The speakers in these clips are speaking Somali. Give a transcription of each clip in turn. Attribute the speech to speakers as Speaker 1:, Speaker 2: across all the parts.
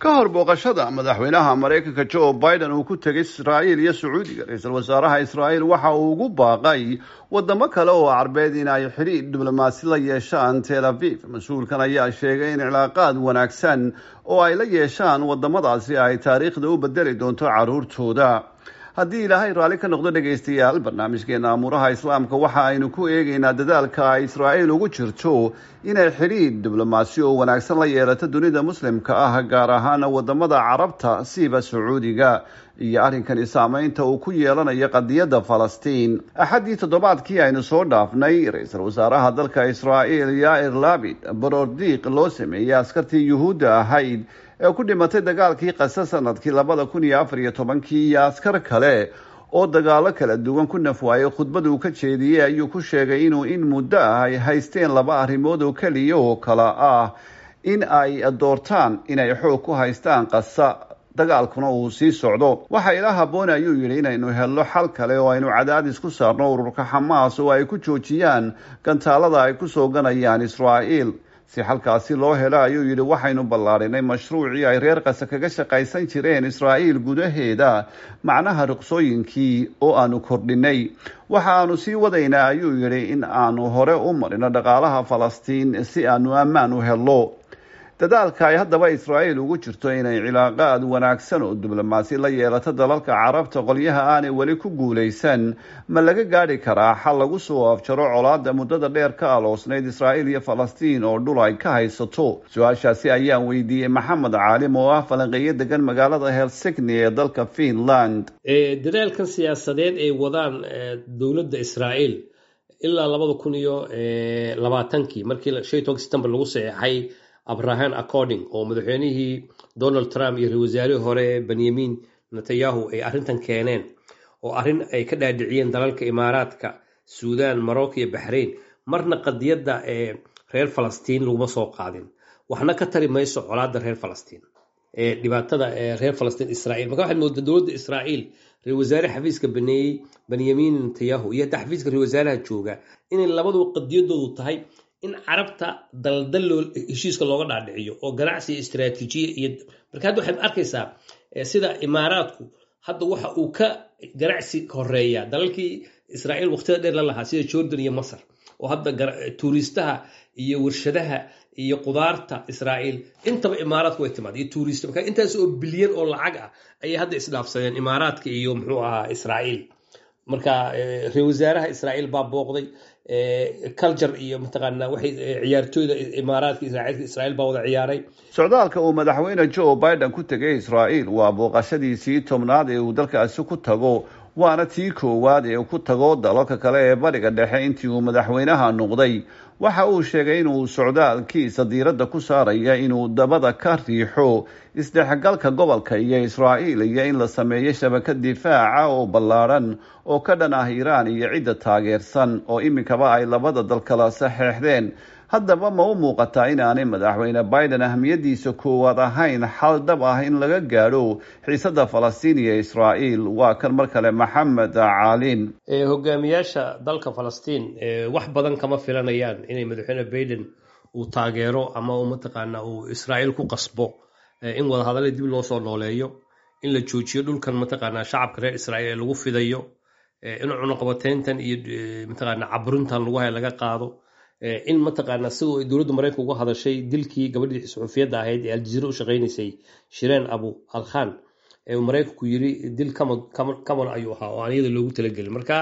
Speaker 1: ka hor booqashada madaxweynaha maraykanka joe biden uu ku tegay israa'iil iyo sacuudiga ra-iisul wasaaraha israa'iil waxa uu ugu baaqay wadamo kale oo carbeed in ay xidhiidh diblomaasi la yeeshaan tel aviv mas-uulkan ayaa sheegay in cilaaqaad wanaagsan oo ay la yeeshaan wadamadaasi ay taariikhda u bedeli doonto caruurtooda haddii ilaahay raalli ka noqdo dhegaystayaal barnaamijkeena amuuraha islaamka waxa aynu ku eegaynaa dadaalka ay israa'iil ugu jirto inay xidhiidh diblomaasi oo wanaagsan la yeelato dunida muslimka ah gaar ahaan wadamada carabta siiba sacuudiga iyo arrinkani saameynta uu ku yeelanayo qadiyadda falastiin axaddii toddobaadkii aynu soo dhaafnay ra-iisul wasaaraha dalka israa'iil yair labid borordiiq loo sameeyey askartii yuhuudda ahayd ee ku dhimatay dagaalkii qase sanadkii labada kun iyo afar iyo tobankii iyo askar kale oo dagaalo kala duwan ku nafwaayay khudbad uu ka jeediyey ayuu ku sheegay inuu in muddo ah ay haysteen laba arrimood oo keliya oo kale ah in ay doortaan inay xoog ku haystaan qasa dagaalkuna uu sii socdo waxa ila haboon ayuu yidhi inaynu helno xal kale oo aynu cadaadis ku saarno ururka xamaas oo ay ku joojiyaan gantaalada ay kusoo ganayaan israa'iil si xalkaasi loo helo ayuu yidhi waxaynu ballaadhinay mashruucii ay reer qase kaga shaqaysan jireen israa'iil gudaheeda macnaha ruqsooyinkii oo aanu kordhinay waxa aanu sii wadaynaa ayuu yidhi in aanu hore u marino dhaqaalaha falastiin si aanu ammaan u helo dadaalka ay haddaba israa'iil ugu jirto inay cilaaqaad wanaagsan oo diblomaasi la yeelato dalalka carabta qolyaha aanay weli ku guulaysan ma laga gaadhi karaa xal lagu soo afjaro colaada muddada dheer ka aloosnayd israa'iil iyo falastiin oo dhul ay ka haysato su-aashaasi ayaan weydiiyey maxamed caalim oo ah falanqeeyo degan magaalada helsigni ee dalka finland
Speaker 2: dadaalkan siyaasadeed ay wadaan dowladda israa'iil ilaa labada kun iyo labaatankii markii shan tobanki september lagu saxeexay abrahan according oo madaxweynihii donald trump iyo ra-isul wasaarihii hore benyamin netanyahu ay arrintan keeneen oo arrin ay ka dhaadhiciyeen dalalka imaaraadka suudan morocco iyo baxrain marna qadiyadda ee reer falastiin laguma soo qaadin waxna ka tari mayso colaadda reer falastiin ee dhibaatada ee reer falastiin israa'iil marka waxaad moodaa dowladda israa'iil ra-isul wasaare xafiiska baneeyey benyamin netanyahu iyo hadda xafiiska ra-isul wasaaraha jooga inay labaduba qadiyadoodu tahay in carabta daldal loo heshiiska looga dhaadhiciyo oo ganacsi iyo istaraatiijiya iyo marka hadda waxaad arkaysaa sida imaaraadku hadda waxa uu ka ganacsi horeeya dalalkii israa'iil waqtida dheer la lahaa sida jordan iyo masar oo hadda tuuriistaha iyo warshadaha iyo qudaarta israa'iil intaba imaaraadku way timaad iyo tuuriista marka intaas oo bilyan oo lacag ah ayay hadda isdhaafsadeen imaaraadka iyo muxuu ahaa israa'iil marka ra-isul wasaaraha israa'iil baa booqday culture iyo mataqaanaa waxay ciyaartooyda imaaraadka israa'iilka israa'iil baa wada ciyaaray
Speaker 1: socdaalka uu madaxweyne joe biden ku tegay israa'iil waa booqashadiisii tobnaad ee uu dalkaasi ku tago waana tii koowaad ee ku tago dalalka kale ee bariga dhexe intii uu madaxweynaha noqday waxa uu sheegay inuu socdaalkiisa diiradda ku saaraya inuu dabada ka riixo isdhexgalka gobolka iyo israa'iil iyo in la sameeyo shabakad difaaca oo ballaadhan oo ka dhan ah iiraan iyo cidda taageersan oo iminkaba ay labada dal kala saxeexdeen haddaba ma u muuqataa inaanay madaxweyne biden ahmiyadiisa koowaad ahayn xal dhab ah in laga gaadho xiisada falastiin iyo israa'iil waa kan mar kale maxamed caalin
Speaker 2: hogaamiyaasha dalka falastiin wax badan kama filanayaan inay madaxweyne biden uu taageero ama uu mataqaana uu israa'iil ku qasbo in wadahadalla dib loo soo nooleeyo in la joojiyo dhulkan mataqaana shacabka reer israa'iil ee lagu fidayo in cunuqabateyntan iyo mataqaana caburintan lagu haya laga qaado in mataqaana sidoo ay dowladda maraykanka uga hadashay dilkii gabadhii suxuufiyadda ahayd ee aljaziira u shaqaynaysay shireen abu alkhan ee uu maraykanku yiri dil kaman ayuu ahaa oo aan iyada loogu talagelin marka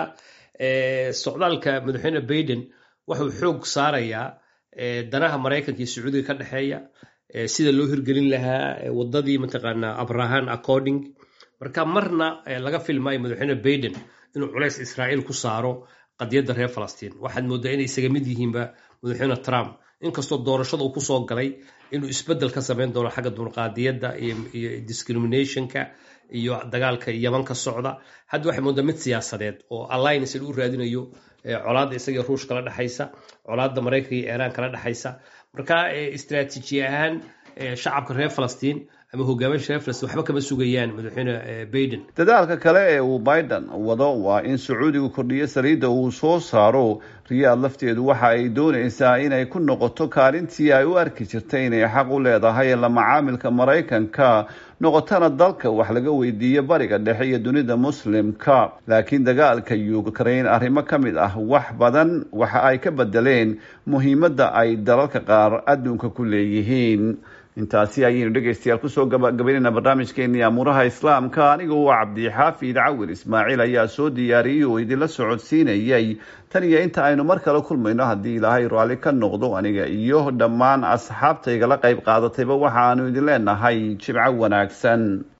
Speaker 2: socdaalka madaxweyne baiden wuxuu xoog saarayaa danaha maraykanka iyo sacuudiga ka dhexeeya sida loo hirgelin lahaa wadadii mataqaana abrahan according marka marna laga filmaayo madaxweyne baiden inuu culays israa'iil ku saaro qadiyadda reer falastiin waxaad moodaa inay isaga mid yihiinba madaxweyne trump inkastoo doorashada uu kusoo galay inuu isbeddel ka samayn doono xagga dulqaadiyadda iyo discriminationka iyo dagaalka yaman ka socda hadda waxay moodaa mid siyaasadeed oo alliance u raadinayo colaadda isaga ruush kala dhexaysa colaadda maraykanka iyo iiraan kala dhexaysa marka istaraatiiji ahaan shacabka reer falastiin ama hogaamiya sharefles waxba kama sugayaan madaxweyne baiden
Speaker 1: dadaalka kale ee uu biden wado waa in sacuudigu kordhiyo saliidda uu soo saaro riyaad lafteedu waxa ay doonaysaa inay ku noqoto kaalintii ay u arki jirtay inay xaq u leedahay la macaamilka maraykanka noqotana dalka wax laga weydiiyo bariga dhexe iyo dunida muslimka laakiin dagaalka ukraine arrimo ka mid ah wax badan waxa ay ka bedeleen muhiimadda ay dalalka qaar adduunka ku leeyihiin intaasi ayaynu dhegaystayaal kusoo gabagabaynayna barnaamijkeenii amuuraha islaamka anigu waa cabdixaafid cawil ismaaciil ayaa soo diyaariyey oo idinla socodsiinayay tan iyo inta aynu mar kale kulmayno haddii ilaahay raalli ka noqdo aniga iyo dhammaan asxaabtaygala qayb qaadatayba waxaanu idin leenahay jibco wanaagsan